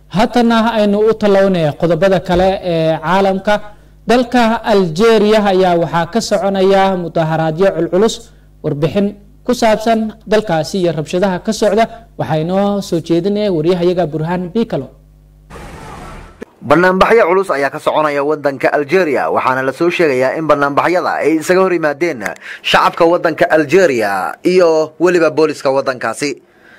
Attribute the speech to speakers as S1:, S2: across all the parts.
S1: haatana aynu u tallawnay qodobada kale ee caalamka dalka algeria ayaa waxaa ka soconaya mudaharaadyo culculus warbixin ku saabsan dalkaasi iyo rabshadaha ka socda waxaa inoo soo jeedinaya waryahayaga burhaan bikalo
S2: banaanbaxyo culus ayaa ka soconaya wadanka algeria waxaana lasoo sheegayaa in banaanbaxyada ay isaga hor yimaadeen shacabka wadanka algeria iyo weliba booliska wadankaasi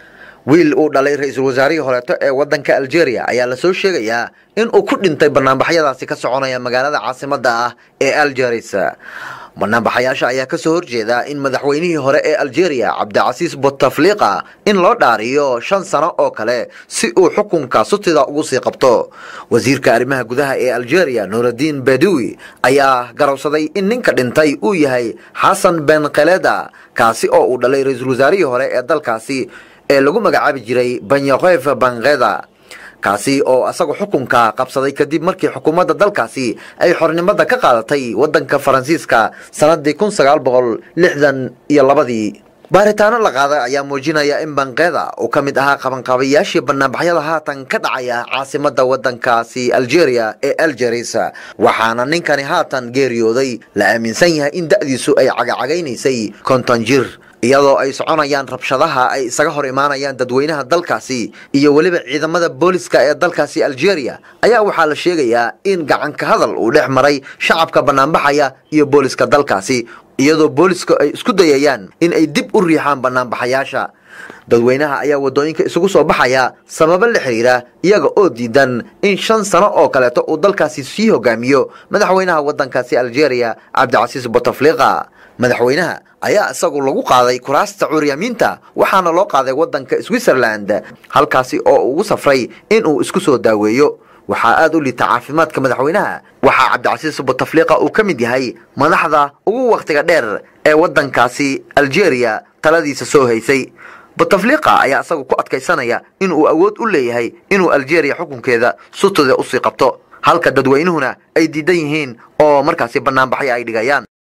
S2: wiil uu dhalay ra-iisul wasaarihii horeeto ee wadanka algeria ayaa lasoo sheegayaa in uu ku dhintay banaanbaxyadaasi ka soconaya magaalada caasimada ah ee algeris banaanbaxayaasha ayaa kasoo horjeeda in madaxweynihii hore ee algeria cabdicasiis bouteflika in loo dhaariyo shan sano oo kale si uu xukunka sutida ugu sii qabto wasiirka arrimaha gudaha ee algeria nuuraddiin bedowi ayaa garowsaday in ninka dhintay uu yahay xasan ben kheleda kaasi oo uu dhalay ra-iisul wasaarihii hore ee dalkaasi ee lagu magacaabi jiray banyakef bangheda kaasi oo isagu xukunka qabsaday kadib markii xukuumadda dalkaasi ay xornimada ka qaadatay wadanka faransiiska sanadii kun sagaal boqol lixdan iyo labadii baaritaano la qaaday ayaa muujinaya in bankeeda uu ka mid ahaa qabanqaabayaashii banaanbaxyada haatan ka dhacaya caasimada wadankaasi algeria ee algeris waxaana ninkani haatan geeriyooday la aaminsan yahay in da'diisu ay cagacagaynaysay konton jir iyadoo ay soconayaan rabshadaha ay isaga hor imaanayaan dadweynaha dalkaasi iyo weliba ciidamada booliska ee dalkaasi algeria ayaa waxaa la sheegayaa in gacanka hadal uu dhex maray shacabka banaanbaxaya iyo booliska dalkaasi iyadoo booliska ay isku dayayaan in ay dib u riixaan banaanbaxayaasha dadweynaha ayaa wadooyinka isugu soo baxaya sababo la xiriira iyaga oo diidan in shan sano oo kaleeto uu dalkaasi sii hogaamiyo madaxweynaha wadankaasi algeria cabdicasiis bouteflika madaxweynaha ayaa isagu lagu qaaday kuraasta curyamiinta waxaana loo qaaday wadanka switzerland halkaasi oo ugu safray inuu isku soo daaweeyo waxaa aada u liita caafimaadka madaxweynaha waxaa cabdicasiis bouteflika uu ka mid yahay madaxda ugu wakhtiga dheer ee wadankaasi algeria taladiisa soo haysay bouteflika ayaa isagu ku adkaysanaya inuu awood u leeyahay inuu algeria xukunkeeda sutida usii qabto halka dadweynuhuna ay diidan yihiin oo markaasi banaanbaxyo ay dhigayaan